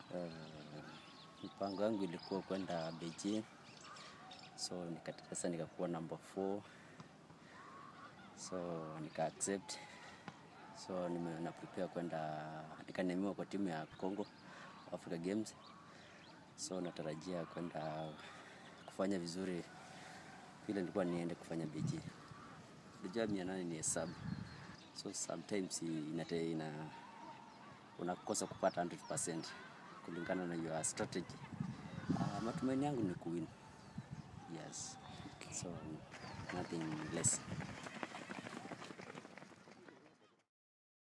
Uh, mpango wangu ilikuwa kwenda Beijing, so nikatoka sasa nikakuwa number 4 so nika accept so nime na prepare kwenda nikanemiwa kwa timu ya Congo Africa Games, so natarajia kwenda kufanya vizuri vile nilikuwa niende kufanya Beijing. Unajua mia nane ni hesabu, so sometimes inate ina unakosa kupata 100% kulingana na your strategy. Uh, matumaini yangu ni kuwin. Yes. So nothing less.